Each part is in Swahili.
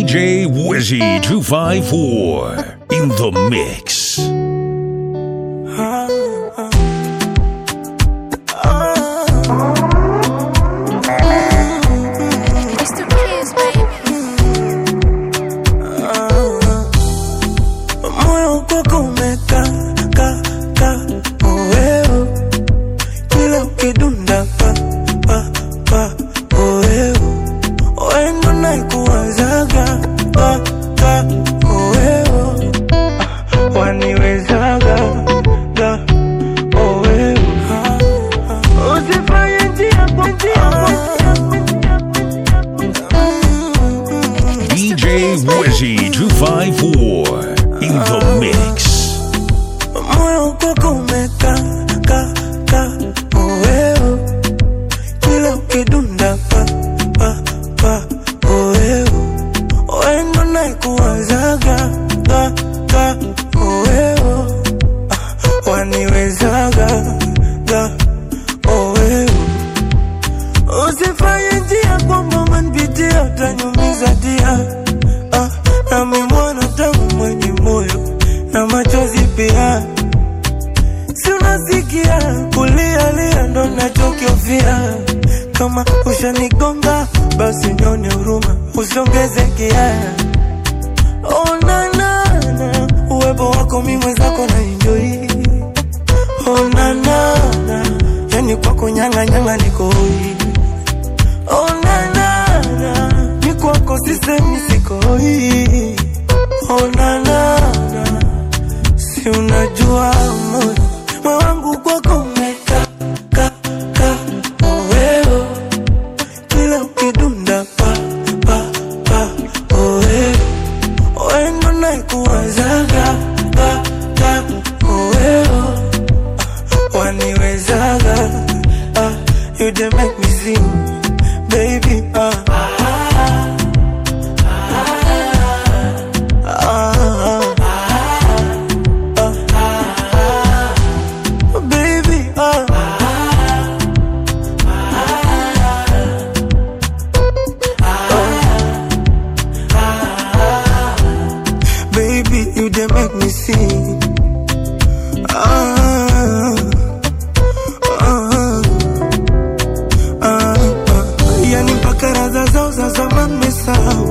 DJ Wizzy 254 in the mix. It's the kids, baby. moyo kwako umeka ka ka oeo kila ukidunda pa pa pa oeo oendo naikuwazaga ka ka oeo Ah, waniwezaga ga oeo usifanye njia kwa njia kwa DJ Wizzy 254 in the mix. moyo kwako umeka ka ka oeo kila ukidunda pa pa pa oeo oendo naikuwazaga ka ka oeo Ah, waniwezaga ga oeo usifanye njia kwamba manpitia utanyumiza dia ah, nami mwana tangu mwenye moyo na machozi pia si unasikia kulialia ndo nachokiofia kama ushanigonga basi nyone huruma usiongeze kiaya onanana uwepo wako mi mwenzako na enjoi onanana yani kwako nyanganyanga nikoi onanana ni kwako sisemi sikoi onanana si unajua moyo moyo wangu kwako umeka ka ka oeo kila ukidunda pa pa pa oeo oendo naikuwazaga ka ka oeo Ah, waniwezaga ah, you dey make me sing baby ah. Ah, ah, baby, ah. Baby, you dey make me sing. Ah, ah, ah, ah. Yani mpaka raza zao za zamani mesahau,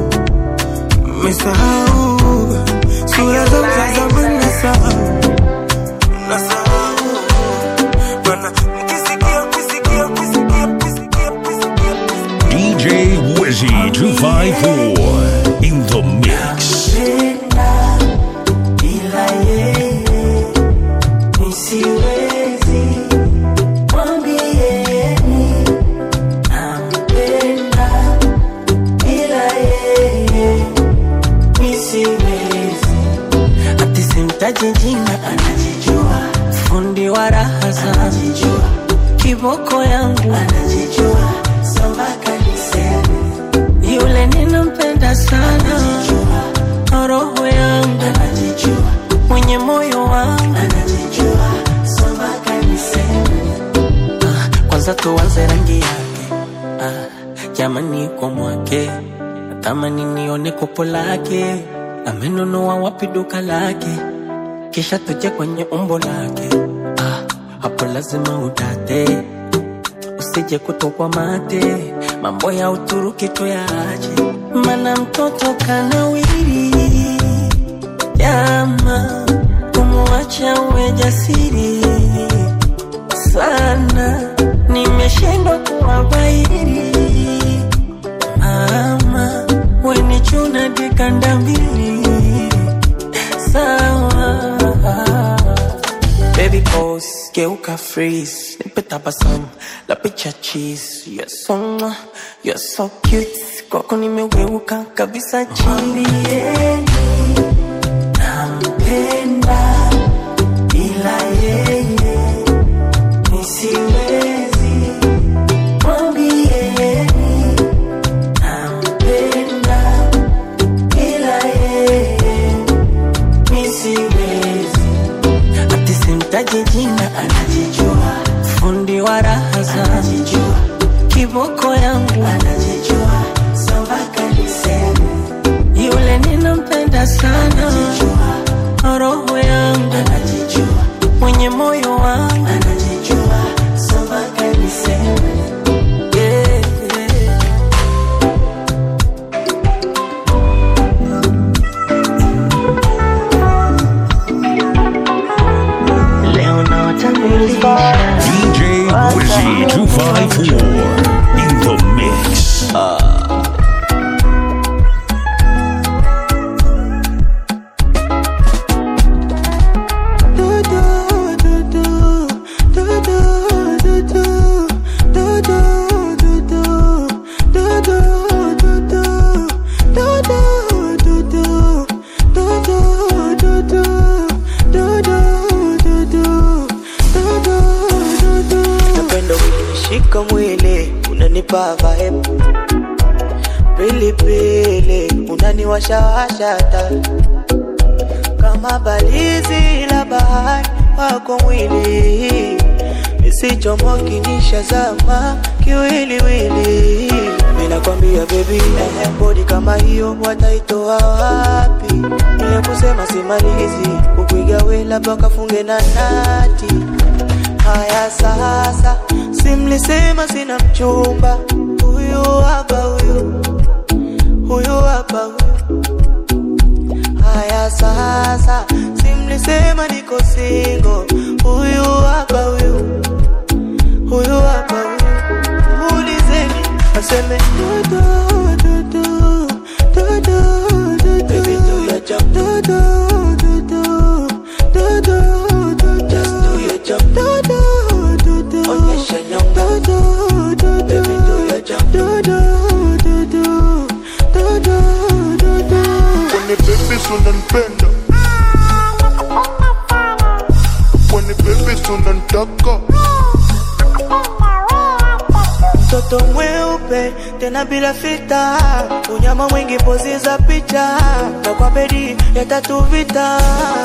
mesahau sura zao za zamani nasahau, nasahau Bwana, nikisikia, nikisikia, nikisikia, nikisikia, nikisikia, nikisikia. DJ Wizzy 254 in the mix. Bila yeye nisiwezi, mwambieni nampenda. Bila yeye nisiwezi, ati simtaji jina, anajijua. Fundi wa raha anajijua, kiboko yangu anajijua, sambaka niseme yule ninampenda sana, roho yangu anajijua, mwenye moyo wangu anajijua, sambaka niseme ah, kwanza tuanze rangi yake ah, jamani kwa mwake natamani nione kopo lake amenunua wapi duka lake kisha tuje kwenye umbo lake ah, hapo lazima udate usije kutokwa mate mambo ya uturuki tuyaache mana mtoto kanawiri jama kumwacha uwe jasiri sana nimeshindwa kuwabairi mama wenichuna dikanda mbili sawa Baby pose, geuka freeze Nipe tabasamu, la picha cheese You're so, mwah, you're so cute Kwako nimeweuka kabisa chini Nampenda Bila yeye Nisiwezi Mwambieni Nampenda Bila yeye Nisiwezi ati simtaji jina anajijua, fundi wa raha anajijua, kiboko yangu anajijua, sambaka niseme pilipili unaniwashawashata kama balizi la bahari wako mwili isichomoki nishazama kiwiliwili minakwambia bebi eh, bodi kama hiyo wataitoa wapi ile kusema simalizi kukuiga we labda kafunge na nati haya sasa simlisema sina mchumba huyu hapa huyu huyu hapa huyu haya sasa simlisema niko singo huyu hapa huyu huyu hapa huyu muulizeni aseme dodo dodo dodo dodo Baby, do your job. dodo dodo dodo dodo just do your job dodo dodo onyesha nyonga dodo dodo Baby, do your job dodo dodo dodo dodo When the baby unanipenda When the baby unanitaka mtoto mweupe tena bila fita, unyama mwingi pozi za picha, na kwa bedi ya tatu vita.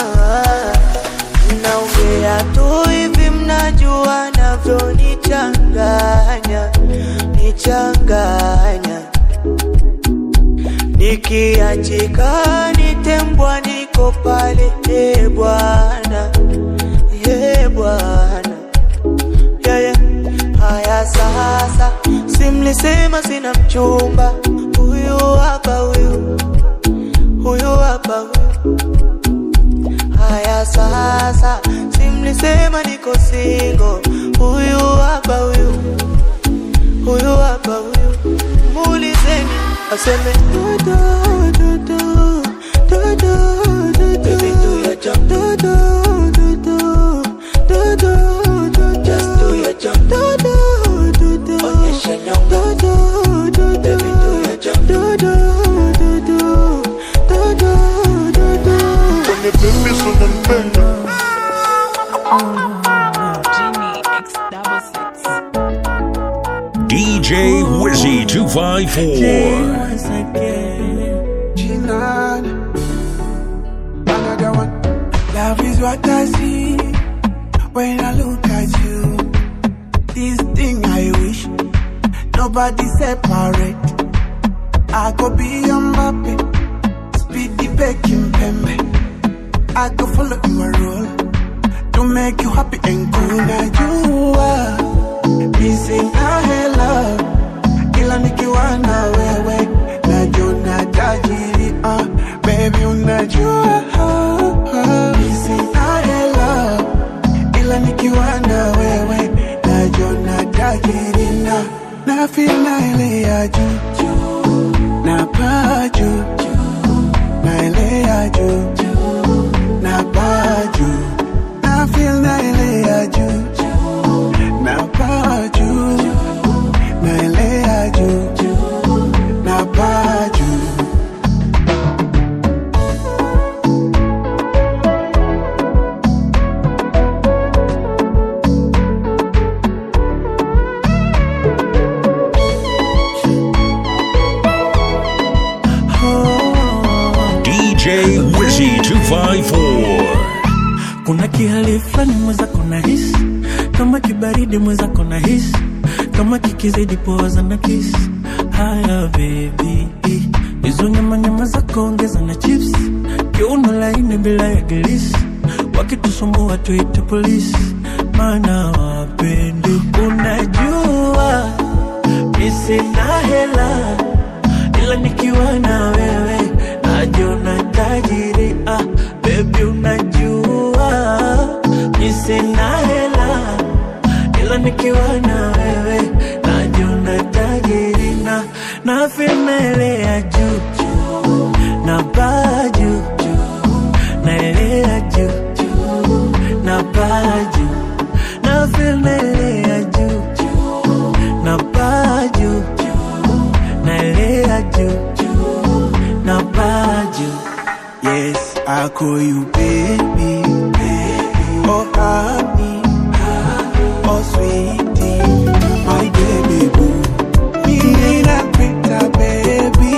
Naongea tu hivi, mnajua navyonichanganya nichanganya, nikiachika nitembwa, niko pale, e Bwana, e Bwana yeah, yeah. Haya sasa, simlisema sina mchumba, huyu hapa huyu, huyu hapa huyu. Haya sasa, simlisema niko singo, huyu hapa huyu, huyu hapa huyu. Muulizeni aseme dodo dodo dodo dodo, baby do your job dodo dodo dodo dodo, just do your job dodo dodo, onyesha nyonga dodo dodo, baby do your job dodo dodo dodo dodo. When the baby unanipenda Genie X double six. DJ Wizzy 254. Once again. Chinan. Another one. Love is what I see when I look at you. This thing I wish nobody separate. I could be a Mbappe, speedy baking pembe. I could follow your role to make you happy and cool. Now you are missing a love ila nikiwa na wewe najona tajiri uh, baby unajua Sina hela ila nikiwa na wewe najona tajiri na na feel na ile ya juu juu, na paa juu juu, na ile ya juu juu, na paa juu na feel na ile ya juu juu, na paa juu naelea juu juu, na paa juu DJ Wizzy 254. kuna kihali fulani mwenzako na hisi kama kibaridi mwenzako na hisi kama kikizidi poza na kisi haya bebi hizo nyama nyama zako ongeza na chips kiuno laini bila ya gilisi wakitusumbua tuite polisi maana wapendi unajua misina hela ila nikiwa na wewe najiona tajiri ah, bebi unajua mi sina hela ila nikiwa na wewe najiona tajiri na na filmelea juu juu na baa juu juu naelea juu juu na baa juu na filmelea juu juu na baa juu juu naelea juu juu na baa juu Yes, I call you baby, baby. Oh honey, oh sweetie, my baby boo. Me nakuita baby,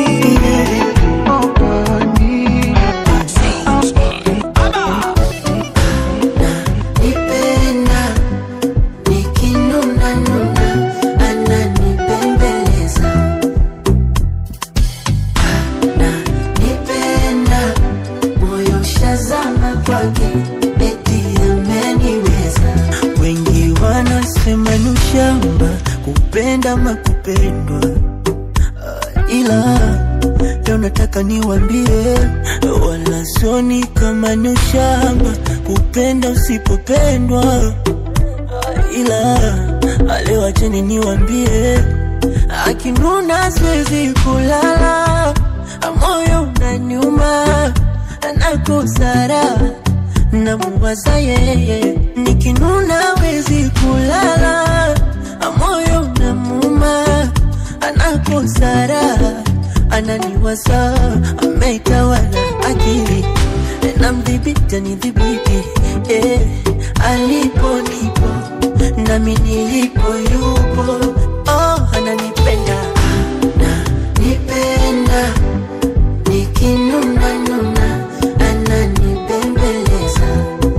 ila leo nataka niwambie, wala soni kama ni ushamba kupenda usipopendwa, ila leo acheni niwambie, akinuna siwezi kulala, moyo unaniuma, nakosara namuwaza yeye, nikinuna wezi kulala, moyo unamuma, anakosara ananiwaza, ameitawala akili namdhibiti anidhibiti, eh, alipo nipo nami nilipo yupo, oh, ananipenda ananipenda nikinuna nuna ananibembeleza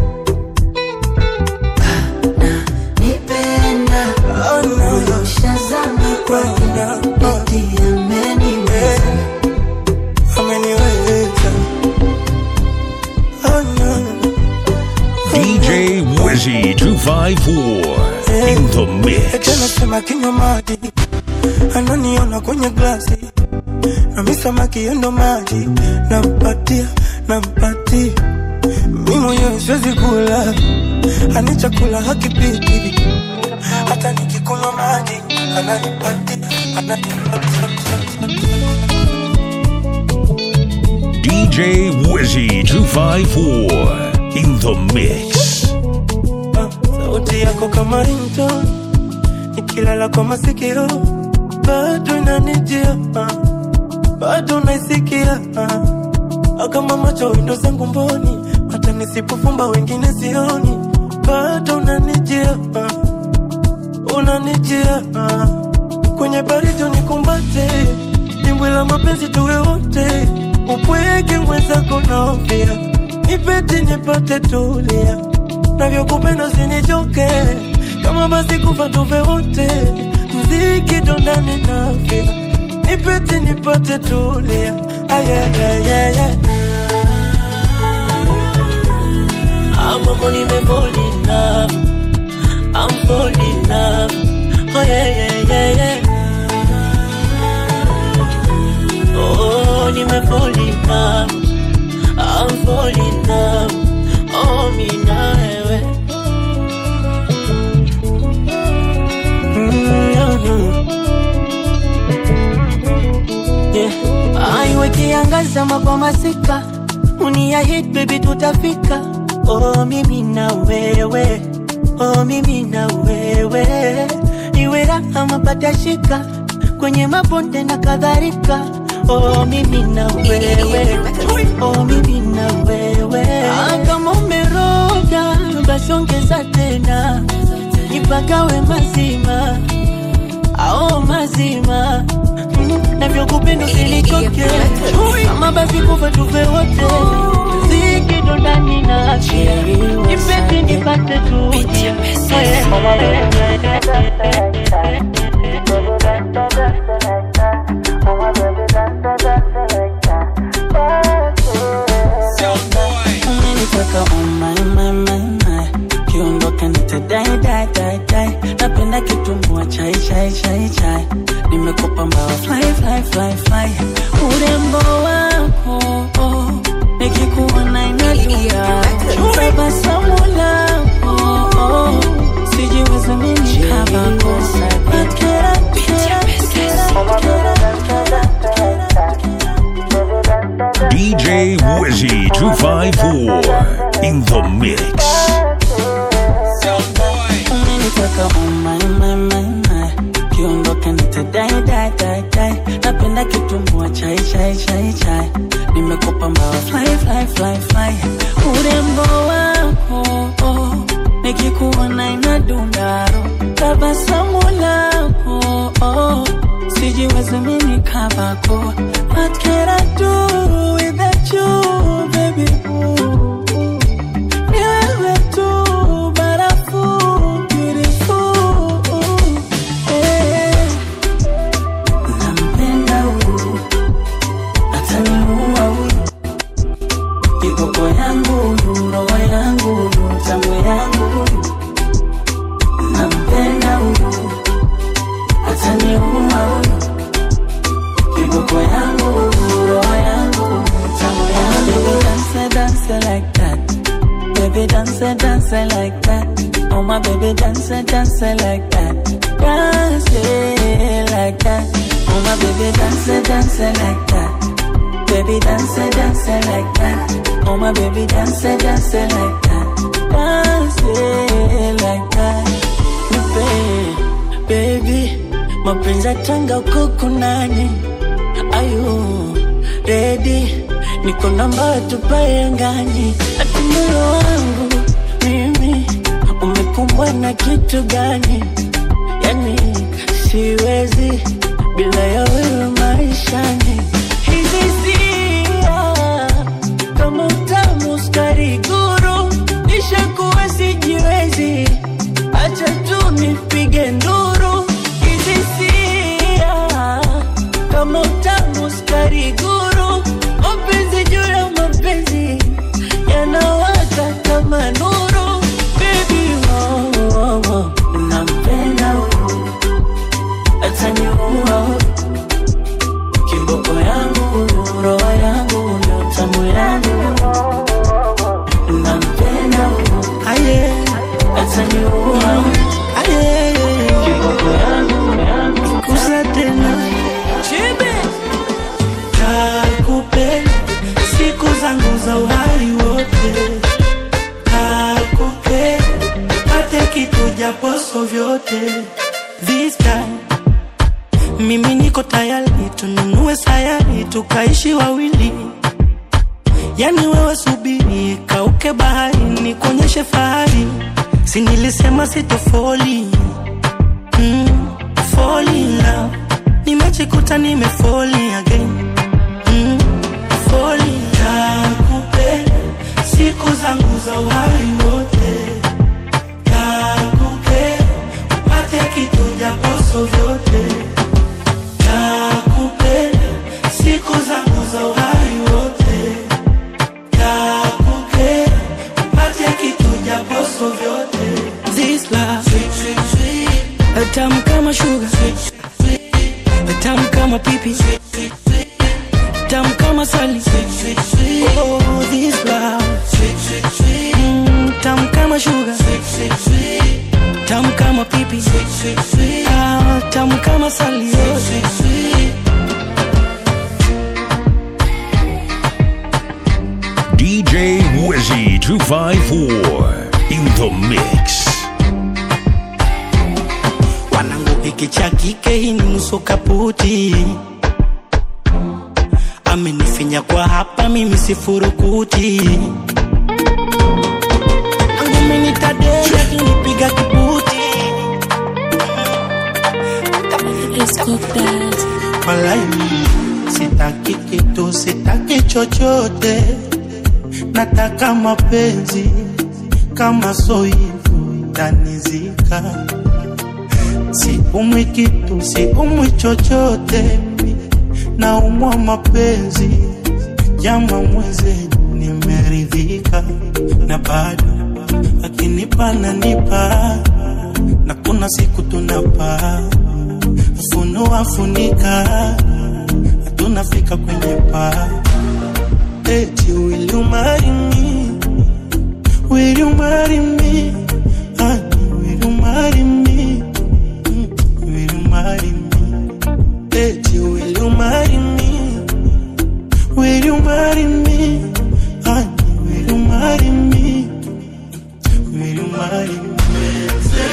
ananipenda ushazama kwake eti ameniweza ameniweza oh, no. DJ Wizzy 254 in the mix. Anasema kinywa maji, ananiona kwenye glasi, nami samaki yendo maji, nampatia nampatia, mi mwenyewe siwezi kula, ani chakula hakipiti, hata nikikunywa maji ananipatia ananipatia DJ Wizzy 254 in the mix. sauti yako kama ringtone, nikilala kwa masikio bado inanijia, ah, bado naisikia ah. kama macho windo zangu mboni, hata nisipofumba wengine sioni, bado unanijia, ah, unanijia ah. kwenye baridi unikumbate, dimbwi la mapenzi tuwe wote, upweke mwenzako naofia, nipete nipate tulia navyokupenda usinichoke, kama basi kufa tufe wote, mziki dondani nafia, nipete nipate tulia, ayayayaya ambapo nimefall in love, I'm fall in love, oh yeah yeah yeah yeah. Oh, nimefall in love, I'm fall in love, oh mi na wewe. Yeah. Aiwe kiangaza mapwa masika uniahid baby tutafika oh mimi na wewe oh mimi na wewe iwe raha mapata shika kwenye mabonde na kadhalika oh mimi na wewe oh mimi na wewe ah, kama umeroga basi ongeza tena nipagawe mazima ao mazima Mm, navyokupenda usinichoke kama basi kufa tufe wote ziki ndo ndani na afya nipete nipate tu umenitaka umaimaimai kiondoka nitadai dai dai dai napenda kitumbua chai chai chai chai nimekupa mbawa fly fly fly fly urembo wako oh, nikikuona inalia tabasamu lako oh, sijiwezi mimi kabako But kera, kera, kera, kera, kera, kera. DJ Wizzy 254 in the mix. umenitaka umaimaimai kiondoka nitadai dai dai dai napenda kitumbua chai chai chai chai nimekupa mbawa fly fly fly fly urembo wako oh, nikikuona inadundaro tabasamu lako oh, sijiwezi mimi kabako what can I do without you baby ooh. Ni wewe tu barafu beautiful eh. Nampenda huyu ataniua huyu kiboko yangu huyu roho yangu huyu tamu yangu huyu nampenda huyu ataniua huyu kiboko dance it like that. Oh my baby, dance it, dance it like that. Dance it like that. Oh my baby, dance it, dance it like that. Baby, dance it, dance it like that. Oh my baby, dance it, dance it like that. Dance it like that. Nipe, baby, mapenzi yatanga uko nani? Ayu, ready? Niko namba tupae angani. Ati moyo wangu mimi umekumbwa na kitu gani? Yani siwezi bila ya wewe maishani. Hizi sia kama utamu sukari guru, nishakuwa sijiwezi, acha tu nipige nduru. Hizi sia kama utamu sukari guru, mapenzi juu ya mapenzi yanawaka kama nuru. Baby, oh, oh, oh. nampenda huyu ataniua kiboko yangu roho yangu ndo tamu yangu nampenda huyu Aye, ataniua aye, kiboko yangu yangu kusa tena Nakupenda siku zangu za uhai wote, nakupenda pate kitu japoso vyote. This time mimi niko tayari, tununue sayari tukaishi wawili, yani wewe subiri, kauke bahari, nikuonyeshe fahari, si nilisema sitofoli mm, fall in love. Nimejikuta nimefoli again mm, fall in love. Nakupenda siku zangu za uhai wote, nakupenda upate kitu japoso vyote, nakupenda siku zangu za uhai wote, nakupenda upate kitu japoso vyote. This love sweet, sweet, sweet. Tamu kama sugar sweet, sweet, sweet. Tamu kama pipi sweet, sweet, sweet. Tamu kama sali sweet, sweet, sweet. Oh, this love sweet, sweet, sweet. Mm, tamu kama sugar sweet, sweet, sweet. Tamu kama pipi sweet, sweet, sweet. Ah, tamu kama sali sweet, sweet, sweet. DJ Wizzy 254 in the mix. wanangu hiki cha kike hii ni nusu kaputi amenifinya kwa hapa mimi sifurukuti nangu minitadea kinipiga kibuti walai sitaki kitu sitaki chochote nataka mapenzi kama soivu itanizika siumwi kitu siumwi chochote naumwa mapenzi jama mwezenu nimeridhika na bado akinipa nanipa na kuna siku tunapa funua funika tunafika kwenye paa eti will you marry me will you marry me honey will you marry me Mm, will you marry me eti will you marry me will you marry me honey will you marry me will you marry me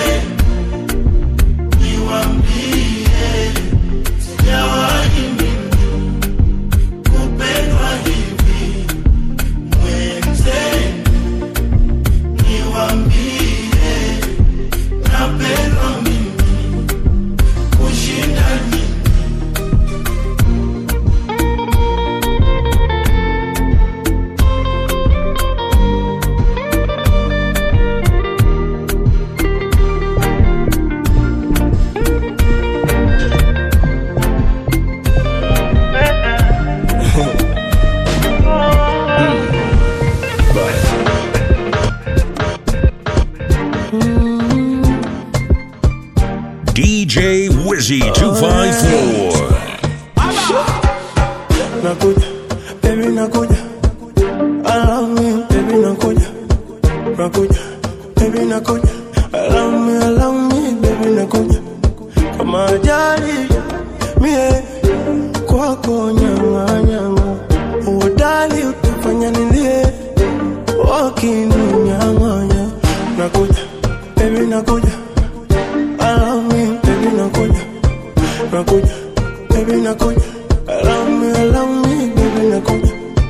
DJ Wizzy 254. nakuja baby nakuja I love me baby nakuja nakuja allow me, allow me, baby, nakuja.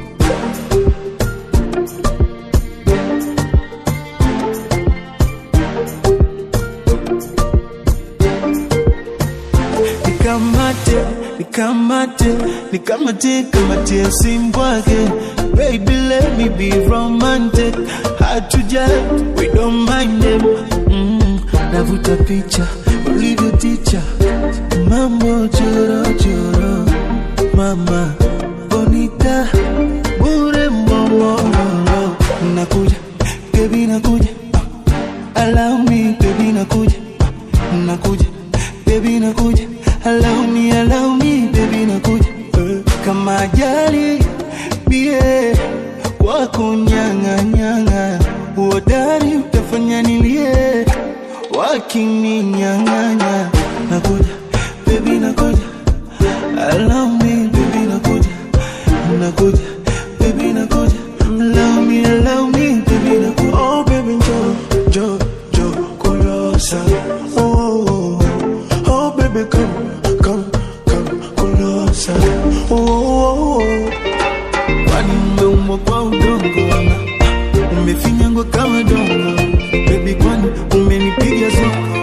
nikamate nikamate nikamate kamate usimbwage baby let me be romantic hard to judge we don't mind them mm, navuta picha ulivyo ticha mambo chorochoro mama bonita bure mbomororo nakuja baby nakuja allow me baby nakuja nakuja baby nakuja allow me allow me baby nakuja Eh, kama ajali bie wako nyanga nyanga uodari utafanya nilie wakininyang'anya nakuja baby nakuja allow me baby nakuja nakuja baby nakuja allow me allow me baby nakuja oh baby njoo njoo njoo kulosa oh, oh, oh. oh baby come come come kulosa oh, oh, oh. kwani umeumbwa kwa udongo ama umefinyangwa kama dongo baby kwani umenipiga zongo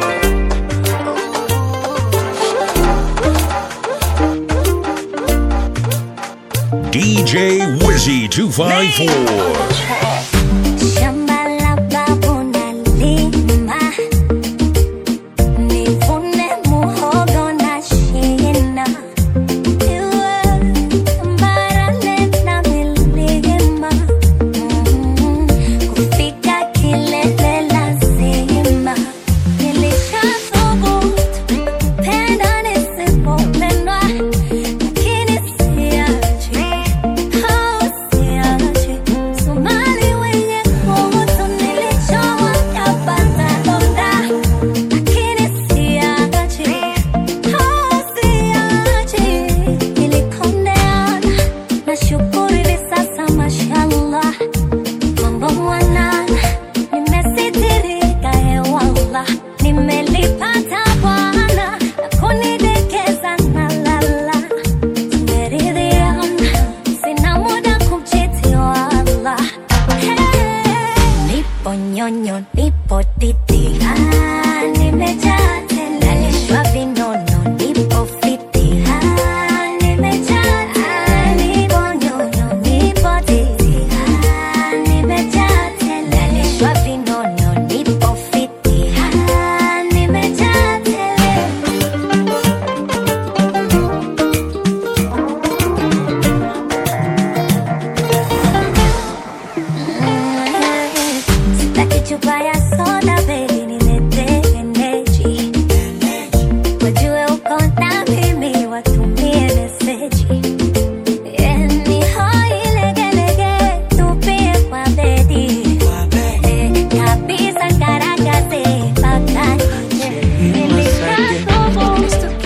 DJ Wizzy 254. Shamba la babu nalima, nivune muhogo na shina. Iwe barale na milima, mm, kufika kilele lazima. Nilishathubutu, penda nisipopendwa, lakini siachi. Nimelipata Bwana na kunidekeza na lala Meridhiana, sina muda kumchiti wala. Hey. Nipo nyonyo, nipo titi, ah, nimejaa tele. Nalishwa vinono, nipo fiti, ah, nimejaa tele. Nipo nyonyo, nipo titi, ah, nimejaa tele. Nalishwa vinono, nipo fiti, ah, nimejaa tele. Sitaki chupa ya soda baby, niletee energy. Wajue uko na mimi, watumie meseji. Yani hoi legelege, tupie kwa bedi. Eh, kabisa garagaze, mpaka nje. Nilishathubutu.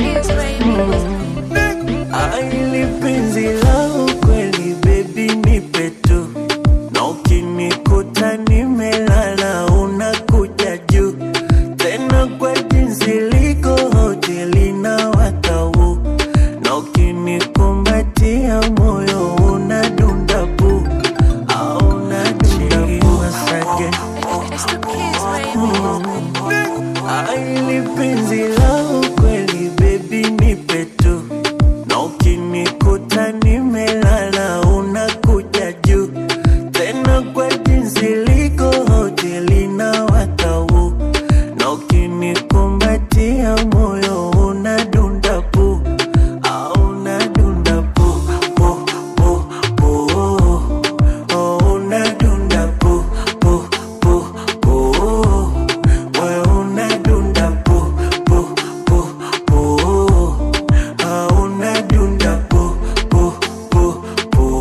Aili penzi la ukweli baby nipe tu na ukinikuta nimelala unakuja juu tena kwa jinsi liko hoteli na watau na ukinikumbatia moyo unadunda pu au unadunda pu asake Aili penzi la ukweli baby nipe tu na ukinikuta nimelala unakuja juu tena kwa jinsi liko hoteli na watau na ukinikumbatia moyo unadunda pu au unadunda pu pu pu pu oh, unadunda pu pu pu pu we unadunda pu pu pu pu Ah, unadunda pu pu pu pu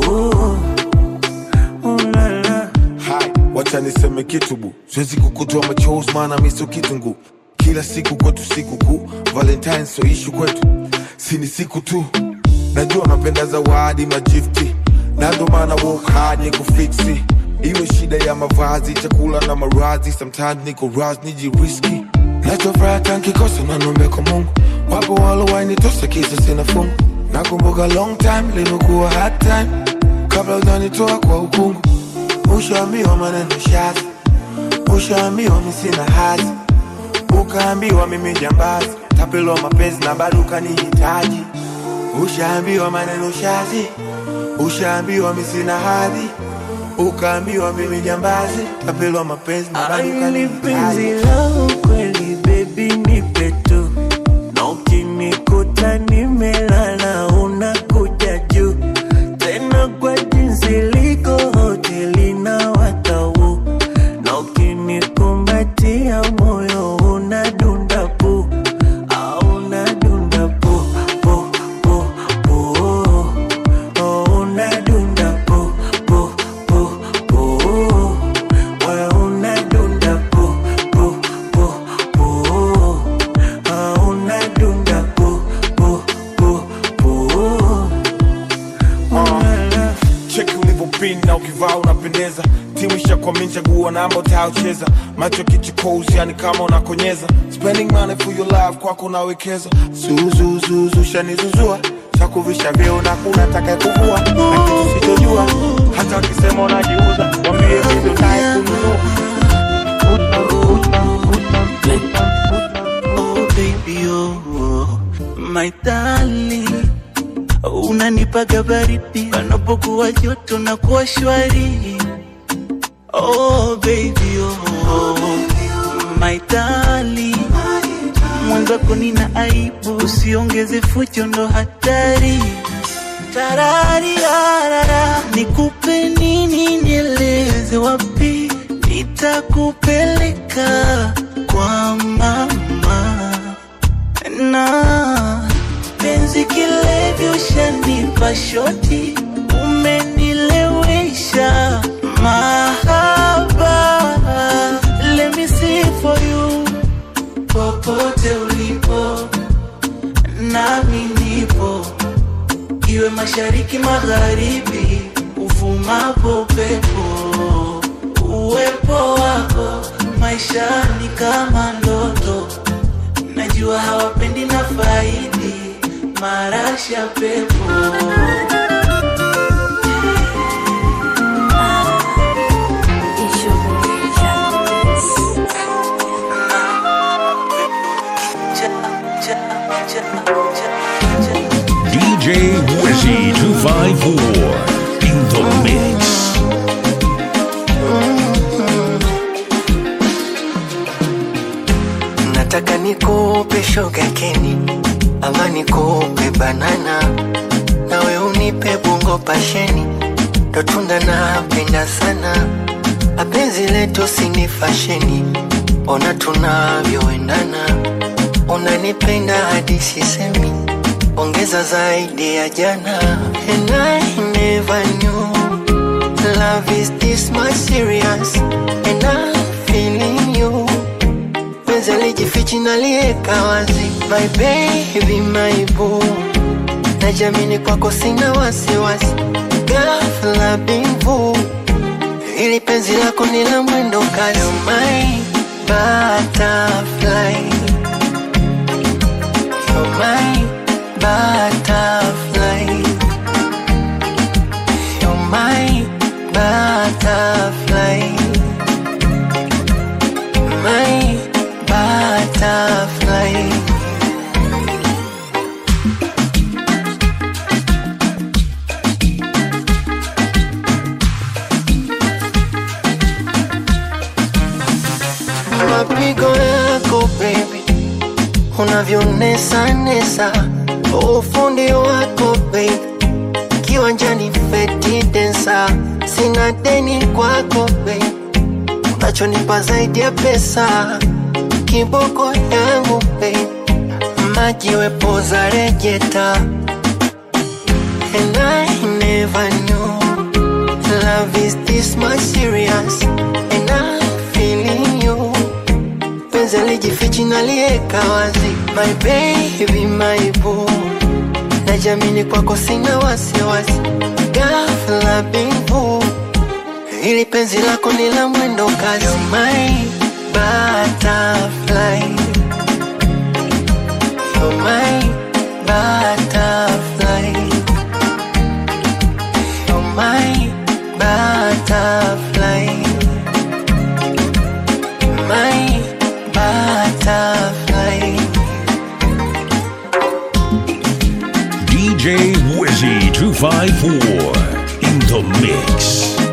ulala Hai, wacha niseme kitu bu, siwezi kukutoa machozi maana mi sio kitungu. Kila siku kwetu siku kuu, Valentine so ishu kwetu, si ni siku tu. Najua napenda zawadi majifti, na ndo maana work hard ni kufiksi. Iwe shida ya mavazi, chakula na marazi, sometimes niko raz nijiriski. Nachofuraha tankikosa na nombe kwa Mungu, wapo walowainitosa kisa sina fungu nakumbuka long time limekuwa hard time kabla ujanitoa kwa ukungu ushaambiwa maneno shazi ushaambiwa misina hazi ukaambiwa mimi jambazi tapelwa mapenzi na bado ukanihitaji ushaambiwa maneno shazi ushaambiwa misina hadhi ukaambiwa mimi jambazi tapelwa mapenzi na bado Aili penzi ukanihitaji la ukweli baby nipe tu na ukinikuta nimelala unakuja juu tena kwa jinsi liko hoteli na watau na ukinikumbatia moyo unadunda pu au unadunda pu pu pu pu oh, unadunda pu pu pu pu wewe unadunda pu pu pu pu ah, unadunda pu pu pu pu cheki ulivyopin na ukivaa unapendeza timu ishakwamini chaguo namba utayocheza macho kichukozi yani kama unakonyeza spending money for your life kwako unawekeza zuzuzuzu shanizuzua shakuvisha vyeo na kuna taka kuvua na kitu sichojua hata wakisema unajiuza wambie vizo naye kununua Oh baby oh, my darling unanipaga baridi panapokuwa joto na kuwa shwari oh baby oh, my darling mwenzako nina aibu usiongeze fujo ndo hatari tarariarara nikupe nini nieleze wapi nitakupeleka kwa mama na penzi kilevyo ushanipa shoti umenilewesha mahaba let me see for you popote ulipo nami nipo iwe mashariki magharibi uvumapo pepo uwepo wako maishani kama ndoto najua hawapendi na faidi marasha pepo DJ Wizzy 254 in the mix. nataka nikupe shogakeni ama nikupe banana nawe unipe bungo pasheni ndo tunda napenda sana apenzi letu sini fasheni ona tunavyoendana unanipenda hadi sisemi ongeza zaidi ya jana and I never knew love is this much serious and I'm feeling you penzi alijifichi nalieka wazi my baby my boo najamini kwako sina wasiwasi ghafla bimvu ili penzi lako ni la mwendo kasi You're my butterfly You're my butterfly You're my butterfly My butterfly mapigo yako baby unavyonesa nesa ufundi wako baby kiwanjani feti densa sina deni kwako baby unachonipa zaidi ya pesa kiboko yangu baby maji wepoza rejeta and I never knew love is this much serious and I'm feeling you penzi alijifichi nalieka wazi my baby my boo najamini kwako sina wasiwasi ghafla bimvu ili penzi lako ni la mwendo kasi You're my butterfly You're my butterfly DJ Wizzy 254 in the mix.